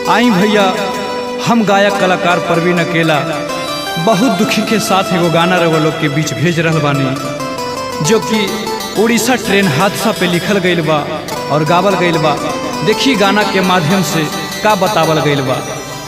आई भैया हम गायक कलाकार परवीन अकेला बहुत दुखी के साथ एगो गाना रवा लोग के बीच भेज रहल बानी जो कि उड़ीसा ट्रेन हादसा पे लिखल गईल बा और गावल गईल बा देखी गाना के माध्यम से का बतावल गईल बा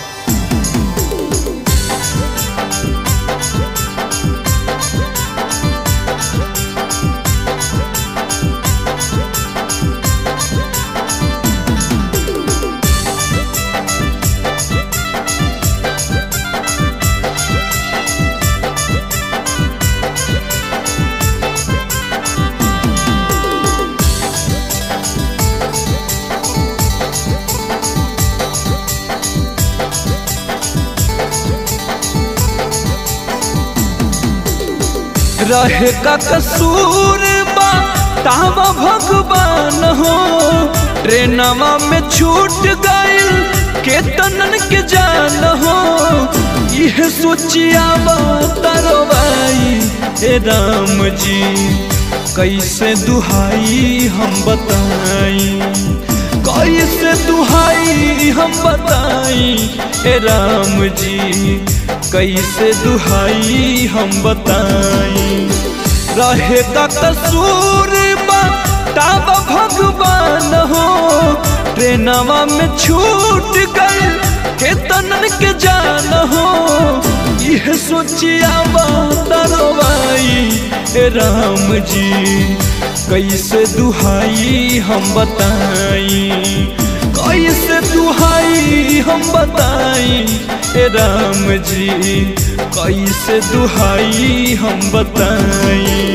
रहे का कसूर बा तावा भगवान हो ट्रेनवा में छूट गइल के तनन के जान हो यह सोचिया तरवाई हे राम जी कैसे दुहाई हम बताई कैसे दुहाई हम बताई हे राम जी कैसे दुहाई हम बताई रहे का कसूर तब भगवान हो ट्रेनवा में छूट गए के तनन के जान हो यह सोचिया तरवाई राम जी कैसे दुहाई हम बताई कैसे दुहाई हम बताई राम जी कैसे दुहाई हम बताई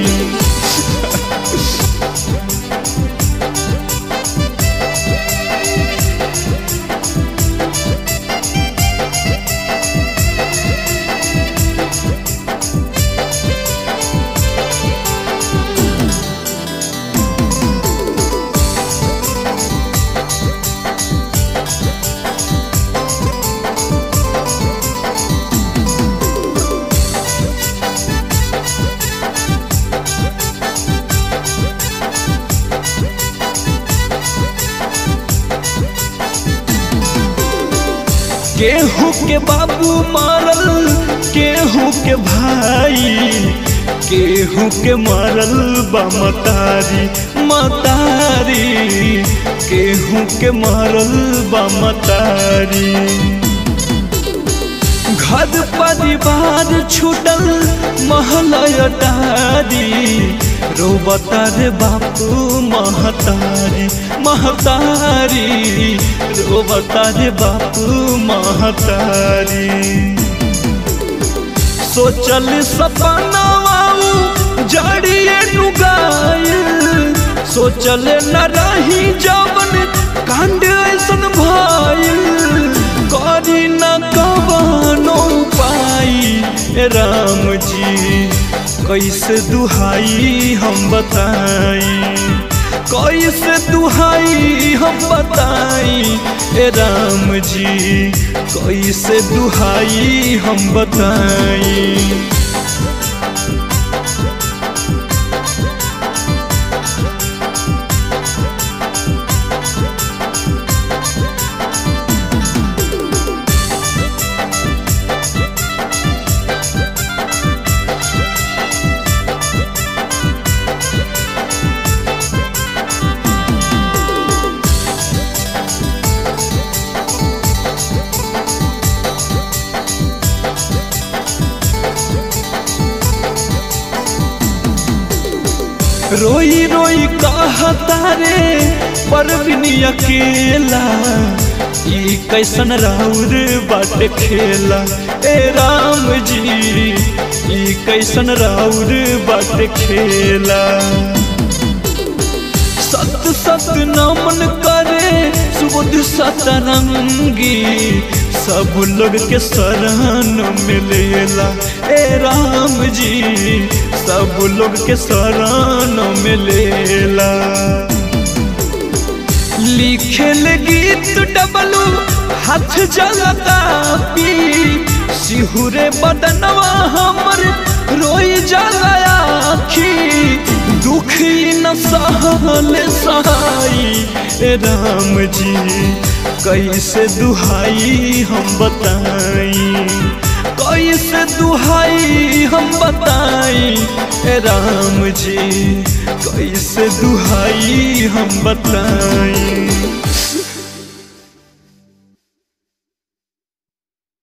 केहू के बाबू मारल केहू के भाई केहू के मारल बा मतारी मतारी केहू के मारल बा मतारी घर परिवार छूटल महलयटारी रोबता रे बापू महतारी महतारी रोबता रे बापू महतारी सोचल सपना जड़िए नुगाइल सोचल न रही जवन कांड ऐसन भाइल करी न कवनो पाई राम जी कैसे दुहाई हम बताई कैसे दुहाई हम बताई ए राम जी कैसे दुहाई हम बताई रोई रोई कहता रे परवीनी अकेला ई कैसन राउर बाट खेला ए राम जी ई कैसन राउर बाट खेला सत सत नमन करे सुबुध सतरंगी सब लोग के शरण मिलेला ए राम जी सब लोग के शरण मिलेला लिखेल गीत डबलू हाथ जलता पी सिहुरे बदनवा हमर रोई जला आखी दुखी न सहल सहाई ए राम जी कैसे दुहाई हम बताई कैसे दुहाई हम बताई ए राम जी कैसे दुहाई हम बताई